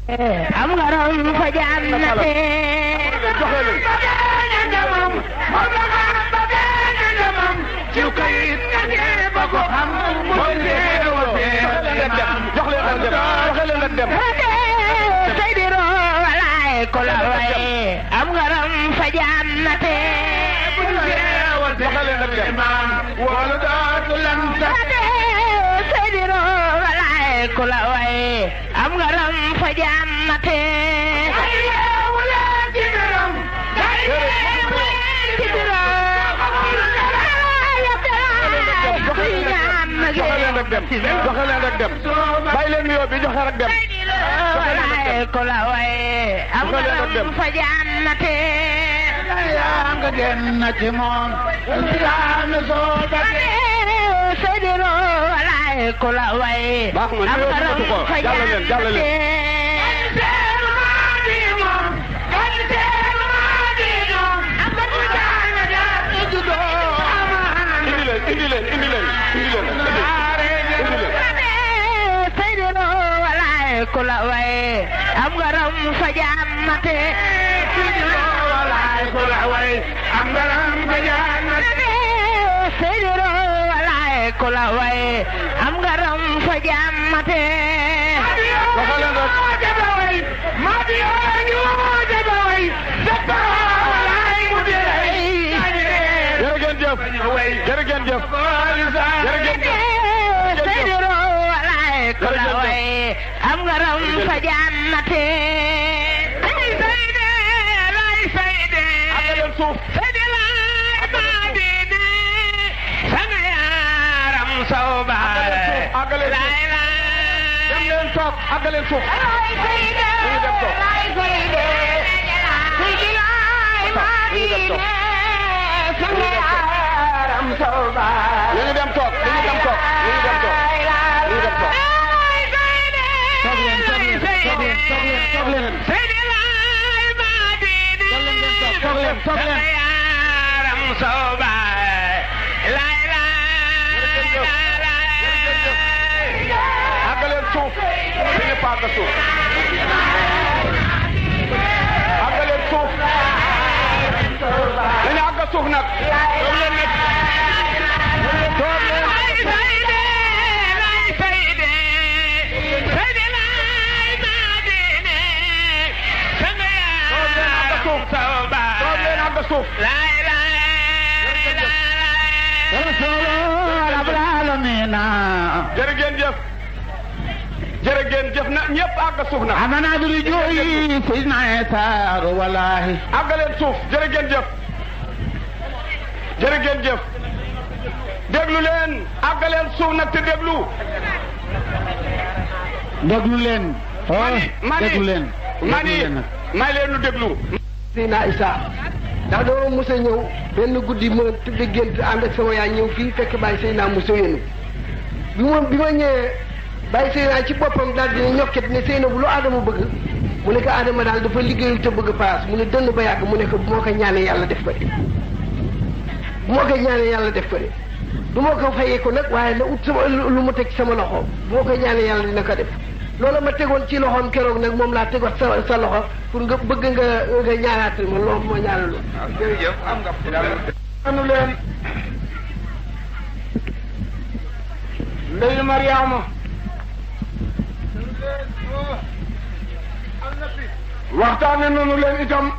am ngaram fa jannate saydiro walaay ko la way am ngaram fa jannate saydiro walaay ko la way am ngaram fa jannate joxe leen rek dem joxe leen rek dem bàyyi leen nuyoo bi joxe rek dem walaay ko la way am ngaram fa jannate yaa nga génn ci moom islaam soo saydiro walaay ko la way baax na am nuyoo bi ngaram matu ko fa jàll leen jàll leen indi leen indi leen indi leen indi leen indi leen saydiro walaay ko la way am ngaram fa jannate saydiro walaay ko la way am ngaram fa jannate joxe leen rek jërë ngeen jëf jërë ngeen jëf jërë ngeen jëf saydiro walaay ko la way am ngaram fa jannate àgg leen suuf àgg leen suuf dem leen toog àgg leen suuf dañuy dem toog dañuy dem toog dañuy dem toog dañuy dem toog dañuy dem toog toog leen toog leen toog leen toog leen toog leen toog leen toog leen àgg leen suuf dañuy pàgg suuf àgg leen suuf dañu àgg suuf nag toog leen nag toog leen toog leen àgg suuf jërë ngeen jëf jërë ngeen jëf na ñëpp àgg suuf nag amana duri jooyi sidna Isa wallahi àgg leen suuf jërë ngeen jëf jërë ngeen jëf déglu leen àgg leen suuf nag te déglu déglu leen oh mani mani déglu leen mani déglu leen nag. may leen nu déglu Seydina Isa ndax dama mos a ñëw benn guddi ma tudde gént ànd ak sama yaay ñëw fii fekk bàyyi Seydina Moussa yéenu bi ma bi ma ñëwee bàyyi Seydina ci boppam daal dina ñokket ne Seyna bu lu Adama bëgg mu ne ko Adama daal dafa liggéeyul te bëgg paas mu ne dënn ba yàgg mu ne ko bu ma ko ñaanee yàlla def ko de bu ma ko ñaanee yàlla def ko de du ma ko fayee ko nag waaye na ut sama lu mu teg sama loxo bu ma ko ñaanee yàlla dina ko def loolu ma tegoon ci loxoom keroog nag moom laa tegoon sa sa loxo pour nga bëgg nga nga ñaanaatal ma loolu moo ñaanal jërëjëf am nga anu leen ndeyu Mariama waxtaane nanu leen itam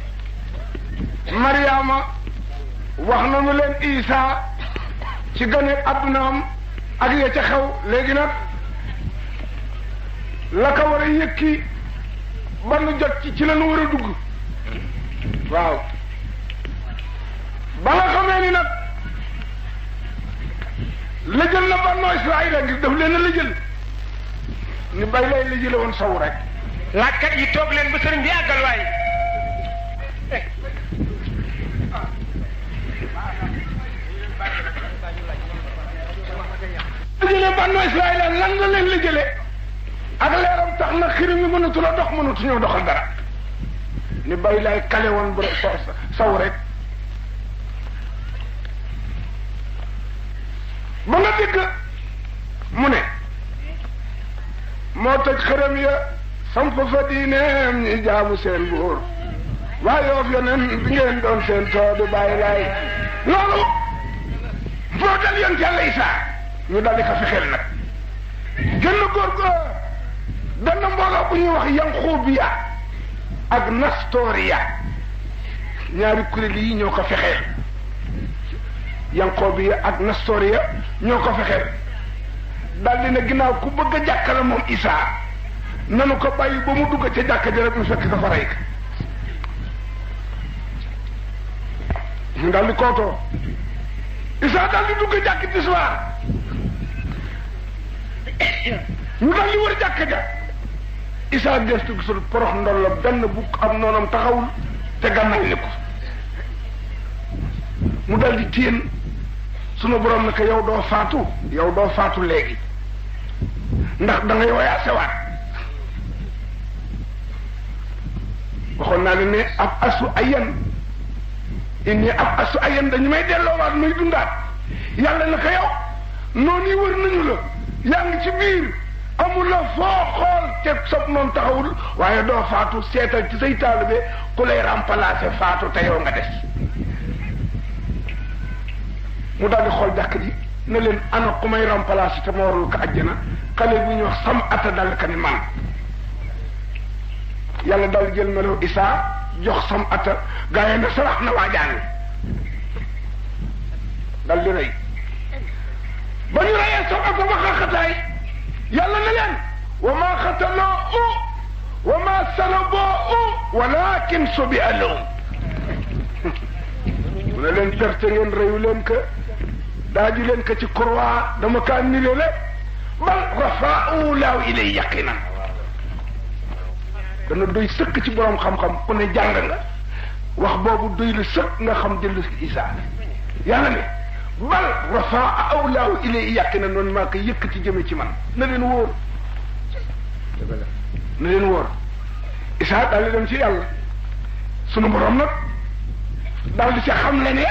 Mariama wax nanu leen Isa ci gane addunaam ak ya ca xew léegi nag la ko war a yëkki ba nu jot ci ci la nu war a dugg waaw ba nga xamee ni nag lëjël na Banu Israayila ngir daf leen a lëjël ni bay lay lëjële woon saw rek laajkat yi toog leen ba sëriñ bi àggal waay lëjële Banu Israayila lan la leen lëjële ak leeram tax na xirim yi mënatu la dox mënatu ñëw doxal dara ni bay lay kale woon bu saw rek ba nga dégg mu ne moo toj xërëm ya samp fa diineem ñi jaamu seen buur waaye yoof yonen bi ngeen doon seen toodu bàyyi laay loolu foo dal yoon yàlla isaa ñu daldi ko fexeel nag gën góor go benn mbooloo bu ñuy wax yanxuubiya ak nastoria ñaari kuréel yi ñoo ko fexeel yanxuubiya ak nastoria ñoo ko fexeel daldi na ginnaaw ku bëgg a jàkkale moom isaa nanu ko bàyyi ba mu dugg ca jàkka ja rek mu fekk ko fa rey ka ñu daldi kootoo isaa daldi dugg jàkk tisbaar ñu daldi wër jàkka ja isaa gestu gisul porox ndollo benn bu am noonam taxawul te gànnaay ni ko mu daldi téen sunu borom ne ko yow doo faatu yow doo faatu léegi ndax da ngay woyaa sewaat waxoon naa ne ne ab asu ayan inni ab asu ayan dañu may delloowaat muy dundaat yàlla na ko yow noonu yi wër nañu la yaa ngi ci biir amul la foo xool te sob noonu taxawul waaye doo faatu seetal ci say taalibe ku lay remplacer faatu te yow nga des mu daal di xool jàkk ji ne leen ana ku may remplacer te ma warul ko àjjana xale bu ñuy wax sam ata dal ka ni man yàlla daal di jël melo isaa jox sam ata gaa yi ne sarax na waajaan dal di rey ba ñu reyee sam ata ba xaxataay yàlla ne leen wa ma xataloo u wa ma salaboo u walakin subi alum mu ne leen perte ngeen reyu leen que daaju leen ko ci croix dama kaa nirele bal rafaau laaw ilay yaqinan dana doy sëkk ci borom xam-xam ku ne jàng nga wax boobu doy la sëkk nga xam dellu si isaa yàlla ne bal rafaau laaw ilay yaqinan noonu maa ko yëkkati jëme ci man na leen wóor na leen wóor isaa daal di dem ci yàlla sunu borom nag daal di ca xam le ne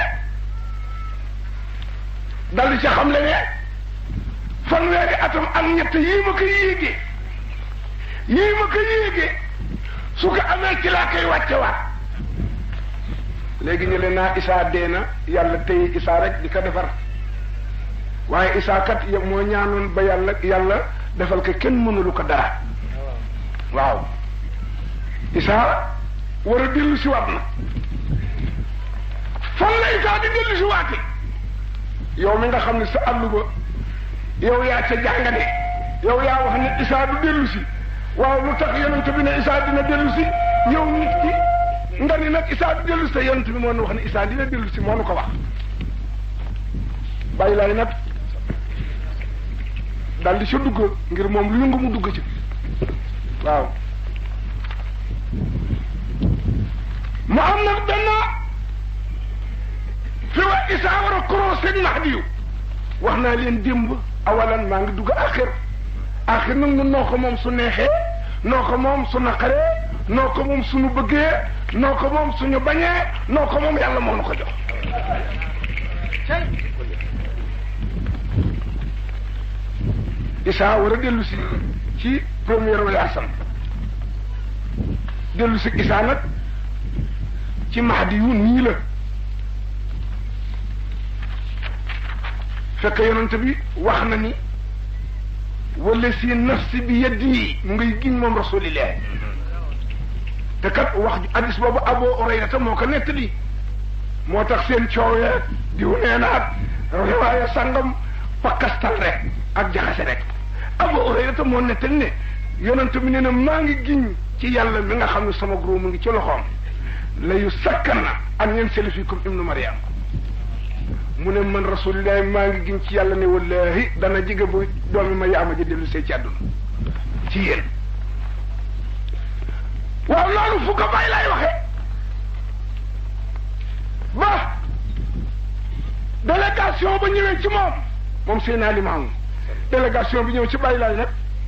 daal di ca xam le ne fanweeri atam ak ñett yii ma ko yéegee yii ma ko yéegee su ko amee ci laa koy wàcce waat léegi ñu leen naa isaa dee na yàlla tey isaa rek di ko defar waaye isaa kat moo ñaanoon ba yàlla yàlla defal ko kenn mënulu ko dara waaw isaa war a dellu si waat na fan la isaa di dellu si waate yow mi nga xam ne sa àllu ba yow yaa ca jàngane yow yaa wax ne isaa du dellu si waaw lu tax yonent bi ne isaa dina dellu si yow nit ki nga ni nag isaa du dellu si te yonent bi moo nu wax ne isaa dina dellu si moo nu ko wax bàyyi laay nag daal di sa dugg ngir moom lu yëngu mu dugg ci waaw mu am nag benn fi wa isaa war a croisé Mahdi yu wax naa leen démb awalan maa ngi dugg axir axir nag ñun noo ko moom su neexee noo ko moom su naqaree noo ko moom suñu bëggee noo ko moom suñu bañee noo ko moom yàlla moo nu ko jox isaa war a dellu si ci première walaasam dellu si isaa nag ci mahdi yu nii la fekk yonent bi wax na ni wala si nafsi bi yeddi mu ngay giñ moom rasulillah te kat wax hadis boobu Abu Hurayrata moo ko nettali moo tax seen coow ya diw nee na ak riwaaya sangam pakkastal rek ak jaxase rek Abu Hurayrata moo nettali ne yonent bi nee na maa ngi giñ ci yàlla mi nga xam ne sama groupe mu ngi ci loxoom la yu sakkan na an yansali fikum ibnu Maryam mu ne man rasulillahi maa ngi giñ ci yàlla ne wallahi dana jige bu doomi ma yaama ji dellu see ci àdduna ci yéen waaw loolu fu ko bàyyi laay waxee ba délégation ba ñëwee ci moom moom seen alimaamu délégation bi ñëw ci bàyyi laay nag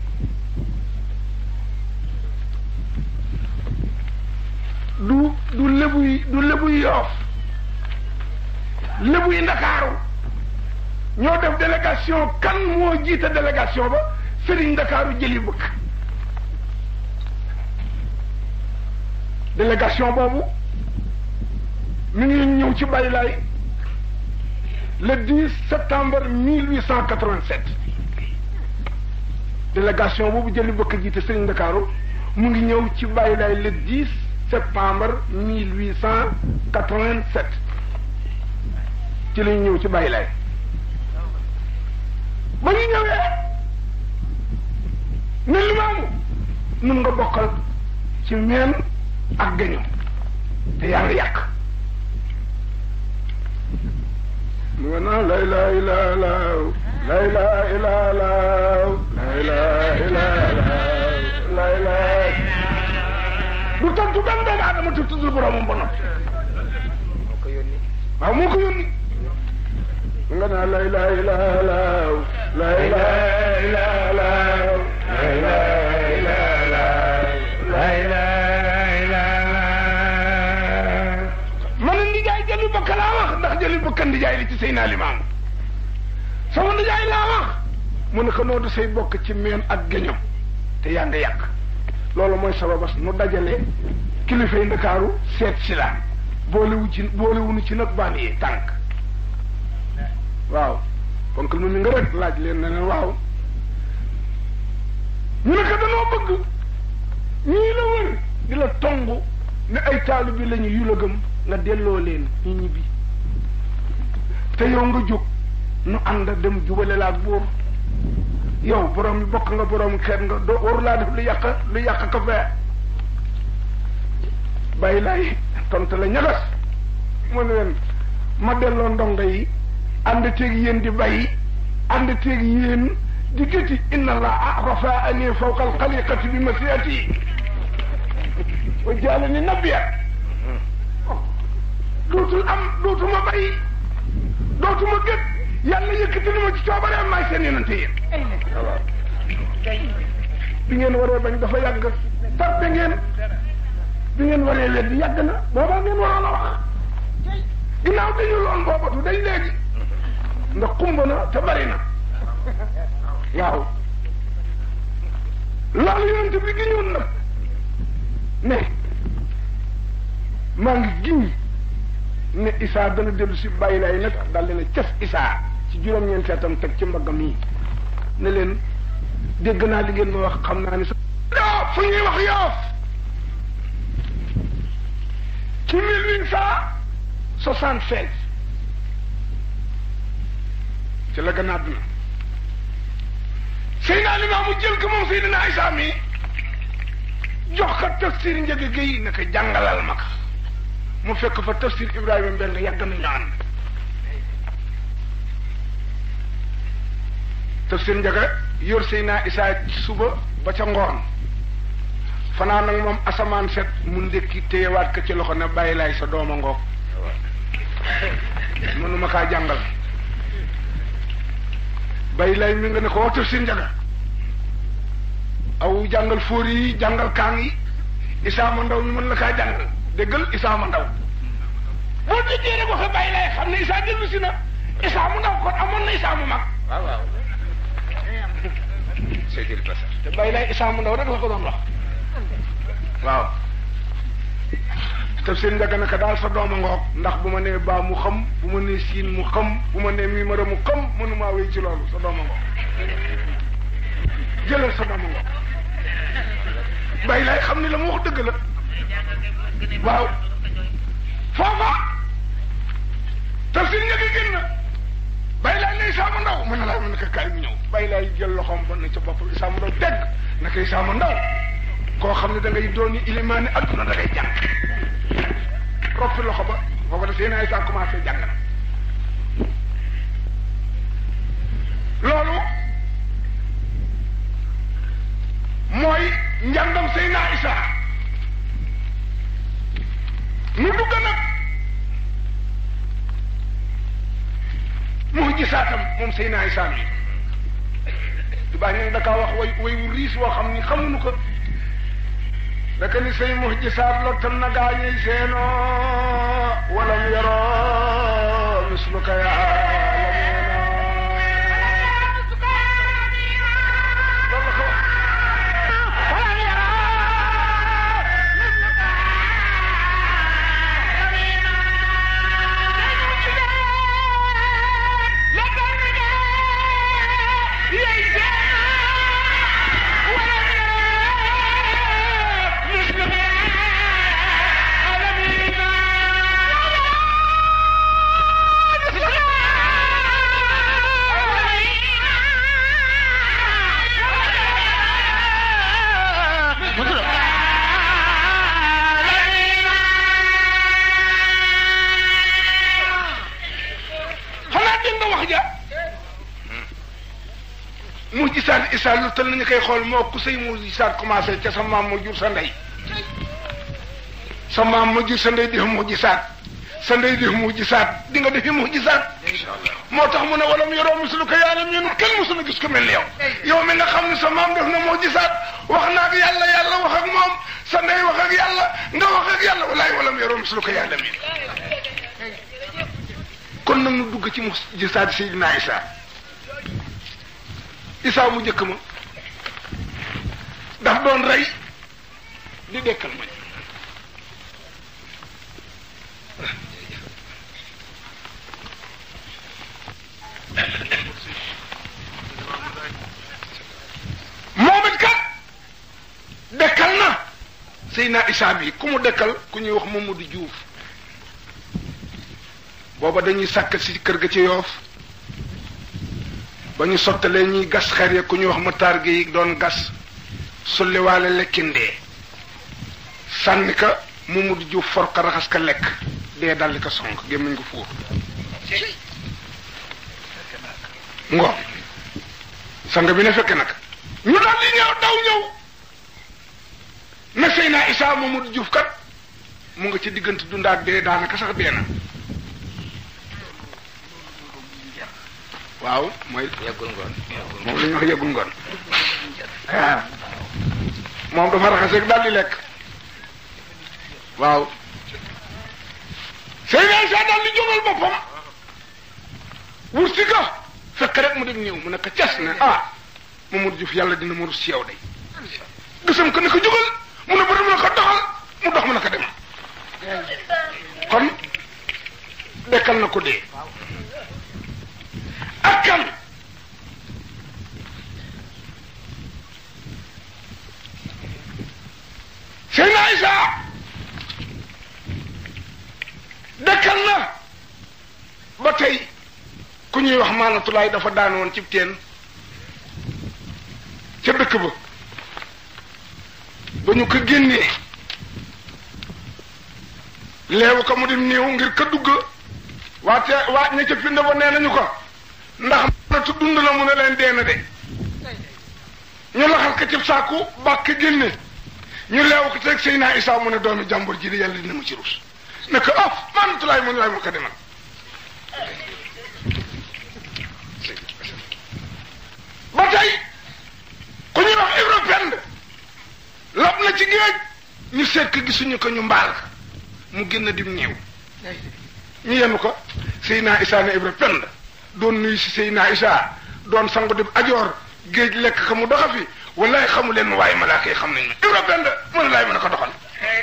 du du lébuy du lébuy yoof lébu yi ndakaaru ñoo def délégation kan moo jiite délégation ba sëriñ ndakaaru jëli bëgg délégation boobu mi ngi ñëw ci Baye Laye le 10 septembre 1887 délégation boobu jëli bëkk jiite Serigne Ndakaaru mu ngi ñëw ci Baye Laye le 10 septembre 1887 ci la ñu ñëw ci Baye Laye ba ñu ñëwee ne limaamu nun nga bokkal ci meen ak gañu te yaa ngi yàq mu nga naan lay lay laa laaw lay laa ilaa laaw lay laa ilaa laaw lay laa du tontu benn doomu aadama te tuddul boromam ba noppi waaw moo ko yónni mu nga naan lay laa ilaa laaw lay laa ilaa laaw lay laa ilaa laaw lay laa ilaa laaw man ndijaay jëli bëkk laa wax ndax jëli bëkk ndijaay li ci sëy naa limaam sama ndijaay laa wax mu ne ko noodu say bokk ci meen ak géño te yaa nga yàq loolu mooy sababas nu dajale kilifa yi ndakaaru seet si la boolewu ci boolewunu ci nag baan yi tànk waaw kon que nu mi nga rek laaj leen ne leen waaw ñu ne ko danoo bëgg ñii la wër di la tongu ne ay taalu bi lañu yu la gëm nga delloo leen ñu ñibbi te yow nga jóg nu ànd dem jubale la ak buur yow borom bokk nga borom xeet nga doo waru laa def lu yàq lu yàq ko fee bàyyi laay tontu la ñagas mu ne leen ma delloo ndongo yi ànd teeg yéen di bàyyi ànd teeg yéen di gëti inna allah rafaani fawqa alxaliqati bi masiati wa jaalani nabiya dootul am dootuma bàyyi dootuma gët yàlla yëkkati na ma ci coobareem maay seen yonente yéen bi ngeen waree bañ dafa yàgg tarpe ngeen bi ngeen waree weddi yàgg na boobaa ngeen waroon a wax ginnaaw dañu loon boobatu dañ léegi ndax xumb na te bari na waaw loolu yonente bi giñoon nag ne maa ngi giñ ne Isaa dana dellu si bàyyi lay nag daal leen cas Isaa ci juróom-ñeenti atam teg ci mbaggam yi ne leen dégg naa li ngeen ma wax xam naa ni sa yoo fu ñuy wax yoof ci mille huit cent soixante seize ci la gën a àdduna Seydina Limaamu jël ko moom Seydina Isaa mi jox ko tafsir njëg géy ne ko jàngalal ma ko mu fekk fa tafsir Ibrahima Mbeng yàgg nañu ànd tafsir njaga yor Seydina Isaa ci suba ba ca ngoon fanaan nag moom asamaan set mu ndékki téyewaat ko ci loxo ne bàyyi laay sa dooma ngoog mënuma kaa jàngal bàyyi laay mi nga ne ko wax tafsir njaga aw jàngal fóori yi jàngal kaang yi Isaa ma ndaw mi mën la kaa jàngal déggal Isaa ma ndaw boo déggee rek waxe bàyyi laay xam ne Isaa dellu si na Isaa mu ndaw kon amoon na Isaa mu mag waaw waaw Seydil Basar te bàyyi laay Isaa mu ndaw rek la ko doon wax waaw tafsir njaga naka daal sa dooma ngoog ndax bu ma nee baa mu xam bu ma nee siin mu xam bu ma nee mimara mu xam mënumaa wéy ci loolu sa dooma ngoog jëlal sa dooma ngoog bàyyi laay xam ni la mu wax dëgg la waaw foofa tafsir njaga génn na bàyyi laay ne Isaa ma ndaw mën na laa mën na ko kaay mu ñëw bàyyi laay jël loxoom ba na ca bopp Isaa ma ndaw dégg naka Isaa ma ndaw koo xam ne da ngay dooni ilimaani adduna da ngay jàng roppi loxo ba foofa da seen ay saa commencé jàng na loolu mooy njàngam Seydina Isa nu dugg nag mu gisaatam moom Seydina Isa mi di baax ñu da kaa wax way way wu riis woo xam ni xamuñu ko daka ni say muhjisaat lottal na gaañuy seenoo walam yaroo misluka yaalamuuna gisaat Isa lu tal nañu koy xool moo ku say mu gisaat commencé ca sa maam mu jur sa ndey sa maam mu jur sa ndey di mu gisaat sa ndey di mu gisaat di nga defi mu gisaat moo tax mu ne wala mu yoroo musulu ko yàlla ñun kenn musulu gis ko mel ni yow yow mi nga xam ne sa maam def na moo gisaat wax naa ak yàlla yàlla wax ak moom sa ndey wax ak yàlla nga wax ak yàlla walaay wala mu yoroo musulu ko yàlla mi kon nag nu dugg ci mu gisaat Seydina Isa Isa mu njëkk ma daf doon rey di dekkal ma moom it kat dekkal na Seydina Isa bi ku mu dekkal ku ñuy wax Mamadou Diouf booba dañuy sàkk si kër ga ci yoof ba ñu sottalee ñuy gas xer ya ku ñuy wax mataar gi doon gas sulliwaale lekkindee sànni ka Mamadou Diouf for ka raxas ka lekk dee daldi ko sonk gémmiñ ko fuur ngoon sang bi ne fekke nag ñu daal di ñëw daw ñëw ne Seyna Isa Mamadou Diouf kat mu nga ci diggante dund ak dee daanaka sax dee na waaw mooy yeggul ngoon moom la ñuy wax yeggul ngoon waaw moom dafa raxas rek daal di lekk waaw Seyna Isa daal di jógal boppam wut si ka fekk rek mu dem ñëw mu ne ko cas ne ah Mamadou Diouf yàlla dina ma rus ci yow day gisam ko ne ko jógal mu ne bëri mu ne ko doxal mu dox mu ne ko dem kon dekkal na ko dee ak kan Seydina Isa dekkal na ba tey ku ñuy wax maanatulaay dafa daan woon ci teen ca dëkk ba ba ñu ko génnee leewu ko mu dem néew ngir ka dugg waate waa ña ca pind ba nee nañu ko ndax maanatu dund la mu ne leen dee na de ñu laxal ko ci saaku bàkk génne ñu leewu ko teg Seydina Isa mu ne doomi jàmbur ji di yàlla dina ma ci rus ne ko ah maanatulaay mu ne laay ma ko demal ba tey ku ñuy wax européen lab na ci géej ñu seet ko gisuñu ko ñu mbaal mu génn dim néew ñu yenu ko Seydina Isa ne européen doon nuyu si Seydina Isa doon sangu dim ajoor géej lekk ko mu doxa fi wallaay xamu leen ma waaye malaaka yi xam nañ ma européen mu ne laay mën a ko doxal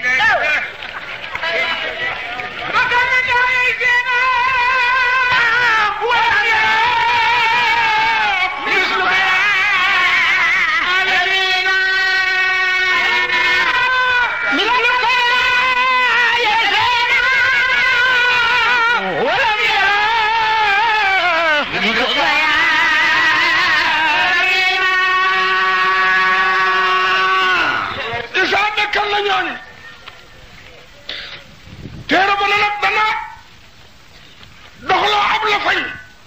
Isa dekkal na ñooñu téere ba na nag dana doxloo ab la fañ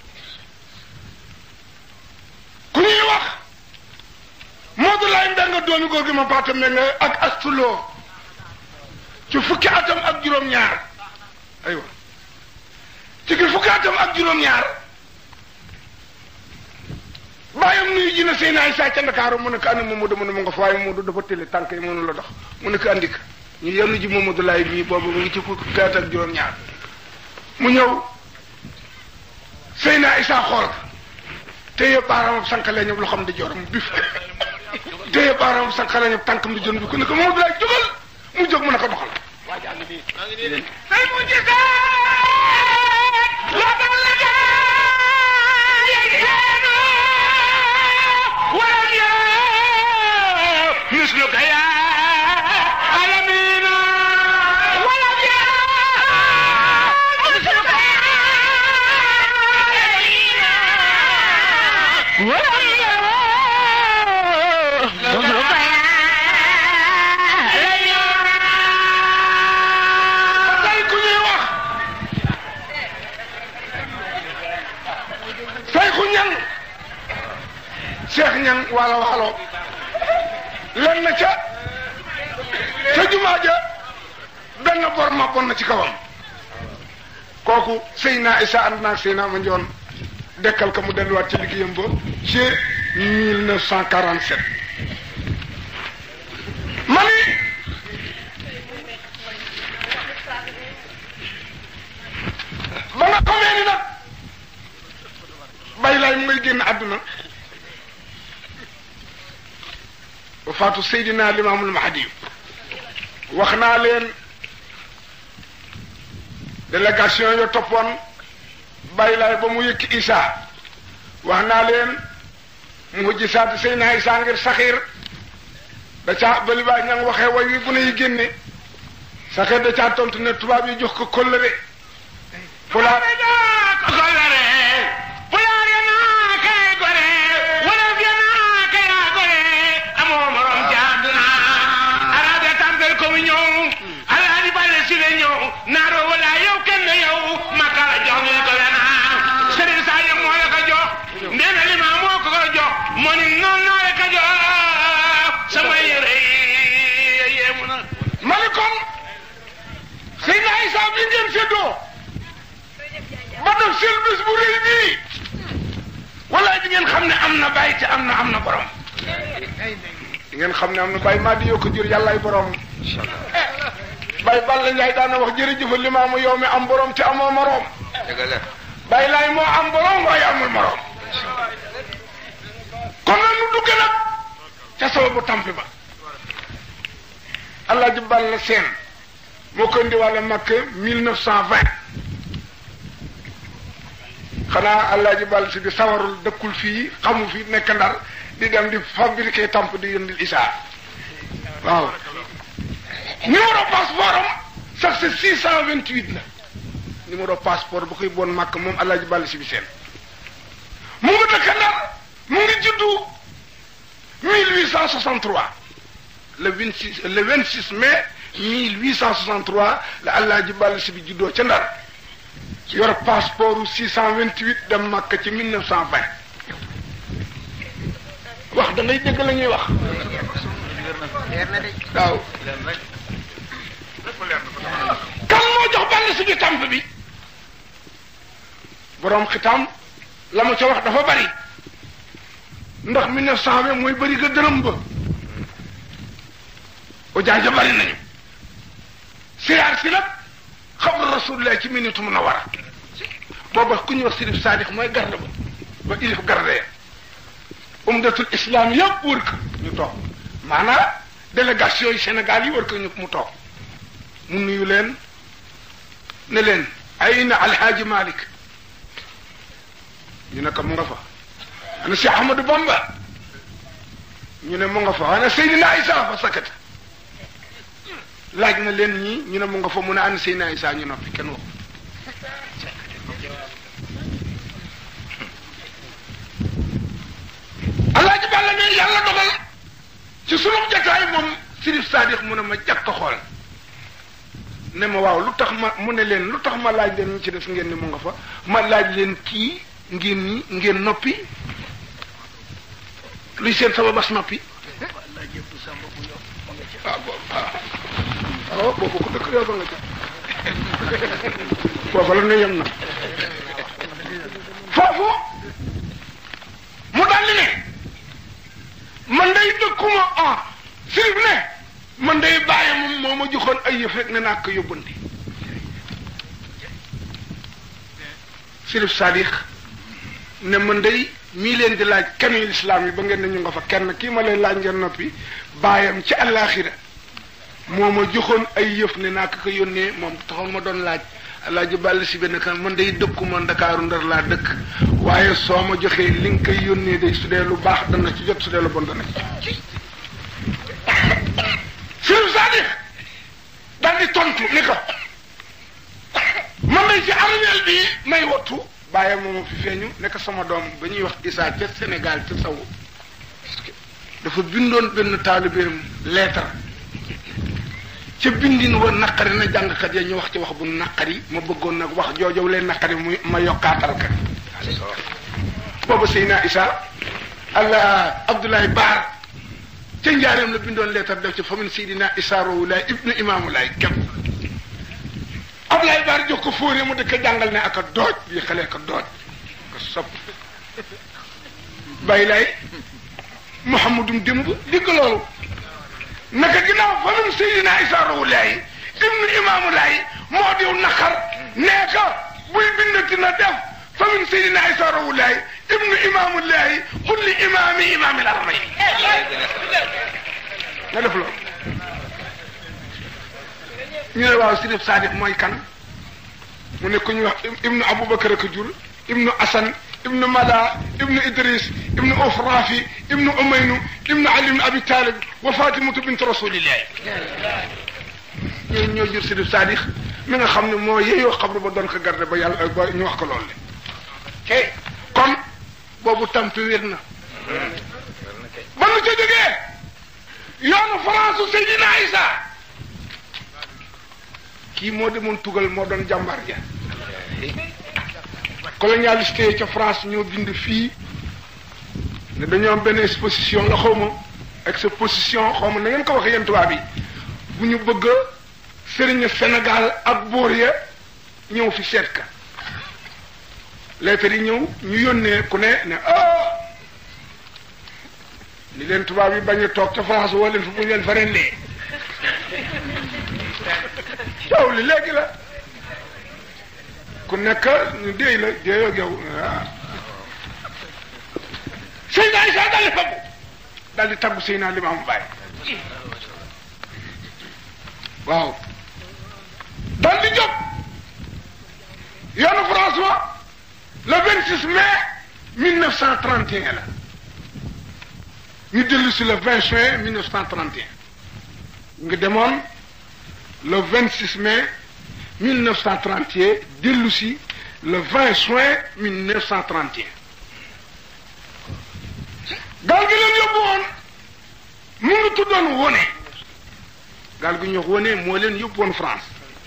ku ñuy wax Modou Laye Mbengue doomi góor gi ma paata Mbengue ak astuloo ci fukki atam ak juróom-ñaar aywa ci ki fukki atam ak juróom-ñaar bàyyam nuyu ji na Seydina Isa ca Ndakaaru mu ne ko andi Mamadou mu ne mu nga fa waaye Mamadou dafa tële tànk yi mënu la dox mu ne ko andi ko ñu yenn ji Mamadou Laye bii boobu mu ngi ci fukki at ak juróom-ñaar mu ñëw Seydina Isa xool ko téye baaraamam sànqale ñëpp loo xam di joram bif téye baaraamam sànqale ñëpp tànkam di jon bi ku ne ko Mamadou Laye jógal mu jóg mu ne ko doxal say mu gisaat la dal la daa yegseenu walam yaa misluka yaa alamina walam yaa misluka yaa alamina walam yaa misluka yaa tey ku ñuy wax waalo waalo len na ca ca jumaa ja benn bor ma bon na ci kawam kooku Seyna Isa ànd naag Seyna ma njoon dekkal ka mu delluwaat ci liggéeyam ba ci 1947 ma ni ba nga xamee ni nag bay laay mu ngay génn àdduna ba faatu Seydina Limaamul Mahdi wax naa leen délégation yo toppoon bàyyi laay ba mu yëkki Isa wax naa leen mu gisaat Seydina Isa ngir saxiir da caa ba li baa ña waxee way wi bu ne yi génne saxiir da caa tontu ne tubaab yi jox ko kóllëre pulaar Kolare, pulaar ya naa kay gore, wolof ya naa kay yaa gore, amoo morom ci àdduna. Arab ya tàmbal ko mu ñëw, Alaaji Bale si la ñëw, naaroo wala yow kenn yow, Makka la jox ñu ko la naa. Sëriñ Saa yëpp moo la ko jox, nee na limaa moo ko ko jox, moo ni noonu naa la ko jox, sama yére yi yéemu na. Malikon Seydina Isa bi ngeen séddoo ba def seen bés bu rëy bii walaay di ngeen xam ne am na bàyyi te am na am na borom di ngeen xam ne am na bàyyi maa di yoo ko jur yàllaay borom bàyyi Balla Njaay daana wax jërëjëf limaamu yow mi am borom te amoo morom bàyyi laay moo am borom waaye amul morom kon nag nu dugg nag ca sababu tampi ba Alaaji Balla Seen moo ko indiwaale Makka 1920 xanaa Alaaji Balla si di sawarul dëkkul fii xamu fi nekk ndar di dem di fabriquer tamp di yëndil Isaa waaw numéro passeport am sax c'est 628 la numéro passeport bu koy bon Makka moom Alaaji Balla si bi seen mu ngi dëkk ndar mu ngi juddu 1863 le 26 le 26 mai 1863 la Alaaji Balla si bi juddoo ca Ndar yor passeport u 628 dem Makka ci 1920 wax da ngay dégg la ñuy wax waaw kan moo jox Balla si bi tamp bi boroom xitam la ma ca wax dafa bari ndax 1920 mooy bari ga dërëm ba ojaaja bari nañu siyaar si nag xabru rasulullah ci minute mun a war a booba ku ñuy wax sirif saadix mooy garde ba ba ilif garde ya umdatul islam yëpp wër ko ñu toog maanaam délégation yi Sénégal yi wër ko ñu mu toog mu nuyu leen ne leen ay na alhaaji Malick ñu ne ko mu nga fa ana si Ahmadou Bamba ñu ne mu nga fa ana Seydina Isa fa sakata laaj na leen ñii ñu ne mu nga fa mu ne ana Seydina Isa ñu noppi kenn wax alaaji Balla ne yàlla dogal ci sunu jataay moom Sirif Sadix mu ne ma jàkk xool ne ma waaw lu tax ma mu ne leen lu tax ma laaj leen ñu ci def ngeen ni mu nga fa ma laaj leen kii ngeen ni ngeen noppi luy seen sama bas noppi waaw boobu waaw boobu ko dëkk yow ba nga ca foofu la ne yem na foofu mu daldi ne man day dëkkuma ah sirif ne man day bàyyi moom moo ma joxoon ay yëf rek ne naa ko yóbbandi sirif Sadix ne man day mii leen di laaj kanu lislaam yi ba ngeen ne ñu nga fa kenn kii ma leen laaj ngeen noppi bàyyam ci àllaaxira moo ma joxoon ay yëf ne naa ko ko yónnee moom taxoon ma doon laaj alaaji bàll si benn kan man day dëkkuma ndakaaru ndar laa dëkk waaye soo ma joxee li nga koy yónnee day su dee lu baax dana ci jot su dee lu bon dana ci Sëriñ Sadix daal di tontu ni ko man day ci armeel bi may wattu bàyyi mooma fi feeñu nekk sama doom ba ñuy wax Issa ca Sénégal ca sawu dafa bindoon benn taalibeem lettre ca bindin wa naqari na jàngkat ya ñu wax ci wax bu naqari ma bëggoon nag wax joojow leen naqari muy ma yokkaatal ka booba Seyna Issa allah Abdoulaye Baar ca njaareem la bindoon leetar def ci famin Seydina Issa Rouhou Laye ibnu Imaamu Laye képp Abdoulaye Baar jox ko fóoree mu dëkk jàngal ne ak a dooj bii xale ka dooj ko sopp bàyyi lay Mouhamadou démb digg loolu naka ginnaaw famin Seydina Issa Rouhou Laye ibnu Imaamu Laye moo diw naqar nee ka buy bindati na def famin Seydina Issa Rouhou Laye ibnu Imaamu Laye kulli imaami imaami la ramay nga def loolu ñu ne waaw Sirif Sadik mooy kan mu ne ku ñuy wax ibnu Aboubacar ak jur ibnu Asan ibnu Mala ibnu Idris ibnu Ofrafi ibnu Umaynu ibnu Ali ibnu Abi Talib wa Fatimatu bint Rasulillahi ñooñu ñoo jur Sirif Sadik mi nga xam ne moo yeyoo xabru ba doon ko garde ba yàlla ba ñu wax ko loolu le kon boobu tampi wér na ba nu ca jógee yoonu France u Seydina Isa kii moo demoon tugal moo doon jàmbaar ja colonialiste yi ca France ñoo bind fii ne dañoo am benn exposition la xaw ma exposition xaw ma na ngeen ko waxee yéen tubaab yi bu ñu bëgg sëriñ Sénégal ak buur ya ñëw fi seet ka lettre yi ñëw ñu yónnee ku ne ne ah li leen tubaab yi bañ a toog ca France woo leen fi bu ñu leen fa rendee yow li léegi la ku nekk ñu déy la déyoo ak yow ah Seydina Isa daal di faggu daal di taggu Seydina Limaamu Baay waaw daal di jóg yoonu François le 26 mai 1931 la ñu dellu si le 20 juin 1931 nga demoon le 26 mai 1931 dellu si le 20 juin 1931 gaal gi leen yóbbu woon mu ngi tuddoon wone gaal gi ñu wax wone moo leen yóbbu woon France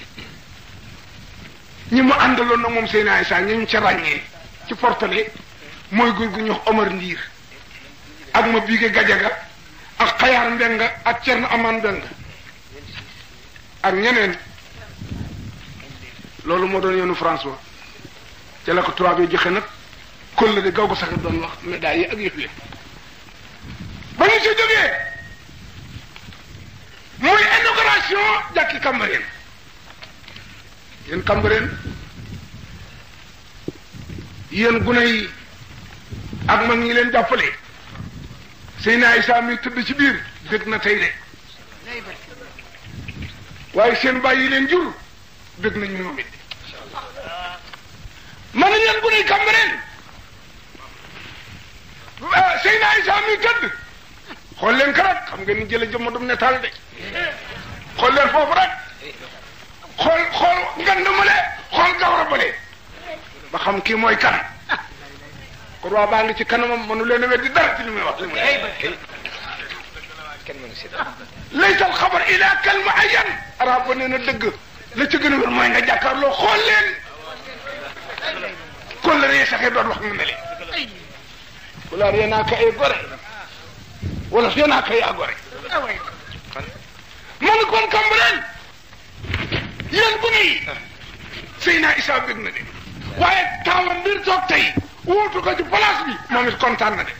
ñi mu àndaloon nag moom Seydina Isa ñu ca ràññee ci portale mooy góor gu ñu wax Omar Ndiir ak ma biige Gajaga ak Xayaar Mbenga ak Cerno Aman Mbenga ak ñeneen loolu moo doon yoonu François ca la ko tubaab yi joxe nag kóllëre de gaw ko sax doon wax médaille yi ak yëf yi ba ñu si jógee muy inauguration jàkki Cambérène yéen Cambérène yéen gune yi ak mag ñi leen jàppale Seydina Isa mi tëdd ci biir dëgg na tey de waaye seen bàyyi yi leen jur dëgg nañu ñoom it man nañ leen gune yi Cambérène Seydina Isa mi tëdd xool leen ko rek xam nga ni jële jëmma dum netaal de xool leen foofu rek xool xool ngand male xool gawra bale ba xam kii mooy kan kon waa baa ngi ci kanamam mënu leen a weddi dara ci li muy wax li muy laysal xabar ila kal muayyan arab ba nee na dëgg la ci gën a wér mooy nga jàkkaarloo xool leen kon la ree saxee doon wax nga ne leen wala ree naa ka ay gore wala ree naa ka yaa gore man kon Cambérène yéen bu nii Seydina Isa bëgg na de waaye taawam mbir toog tey wuutu ko ci place bi moom it kontaan na de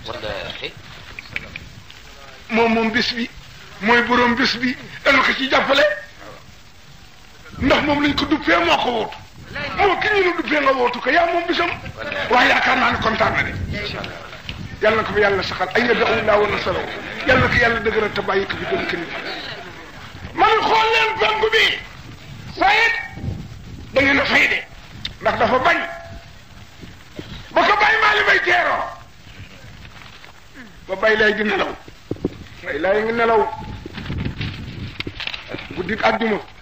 moom moom bis bi mooy boroom bis bi dana ko ci jàppale ndax moom lañ ko duppee moo ko wóotu moo ki ñu nu duppee nga wóotu ko yaa moom bisam waaye yaakaar naa ne kontaan na de yàlla na ko fi yàlla saxal ay yadda laa wa nasaraw yàlla na ko yàlla dëgëral te bàyyi ko fi gën kenn man xool leen penku bi waaye da ngeen a fay de ndax dafa bañ ba ko bàyyi maa li bay teeroo ba bay lay di nelaw bay lay ngi nelaw guddi àjjuma